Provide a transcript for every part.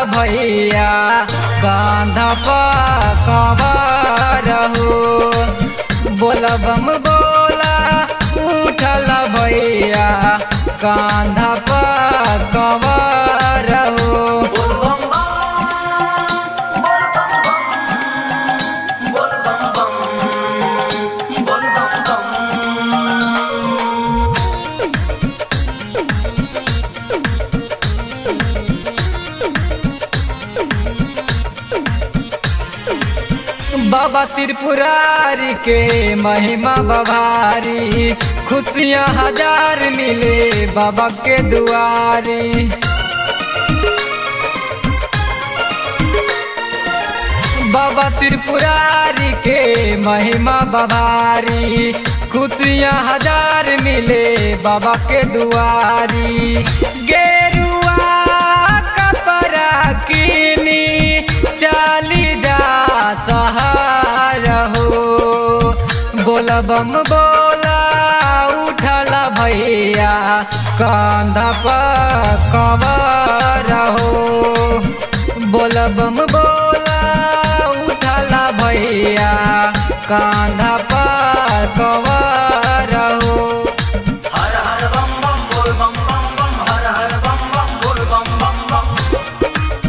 भैया कांधा कवर हो बोला बम बोला उठल भैया कांधा कवर हो बाबा त्रिपुरारी के महिमा बभारी खुशियाँ हजार मिले बाबा के दुआरी बाबा त्रिपुरारी के महिमा बभारी खुशियाँ हजार मिले बाबा के दुआरी गेरुआ कपड़ा किनी चाली जा सहार हो बोला बम बोला उठला भैया कांधा पर कवर हो बोला बम बोला उठला भैया कांधा पर कवर हो हर हर बम बम बोल बम बम बम हर हर बम बम बोल बम बम बम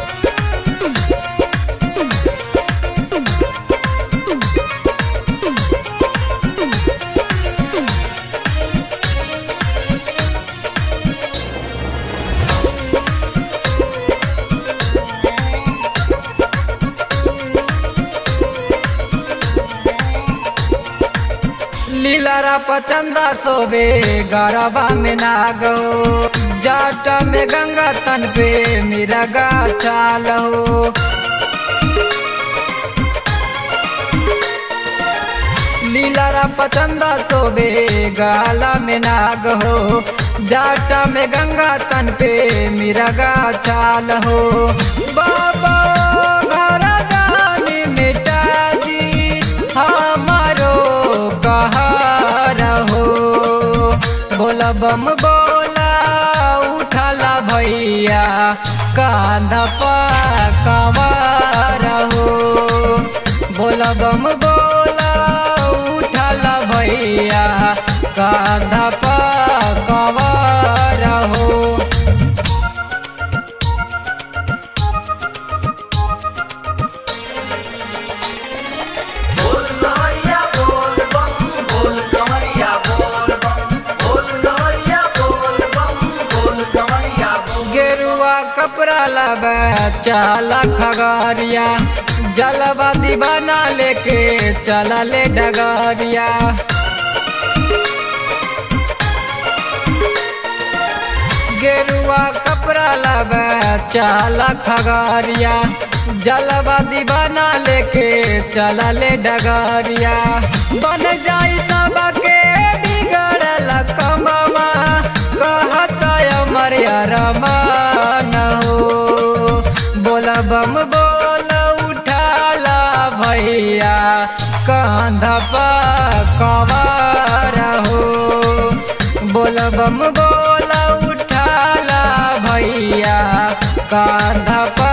लीलारा पचंदा सोबे गरबा में नागो जाट में गंगा तन पे मेरा गा चालो लीलारा पचंदा सोबे गाला में नाग हो जाटा में गंगा तन पे मेरा गा चाल हो बाबा घर दानी मिटा दी हमारो कहार हो बोला बम बोला उठला भैया कांधा पर कवार हो बोला बम बोला उठला भैया कांधा पर कवार हो बोल कमरिया बोल बम बोल कमरिया बोल बम बोल कमरिया बोल बम बोल कमरिया बोल गेरुआ कपड़ा लबे चाला खगरिया जलवा दीवाना लेके चला ले डगरिया गेरुआ कपड़ा लबे चाला खगरिया जलवा दीवाना लेके चला ले डगरिया बन जाई सबके बिगड़ल कमवा कहत अमर रमान हो बोला बम बोल उठाला भैया कांधा पर कवार हो बोल बम बोल उठाला भैया कांधा पर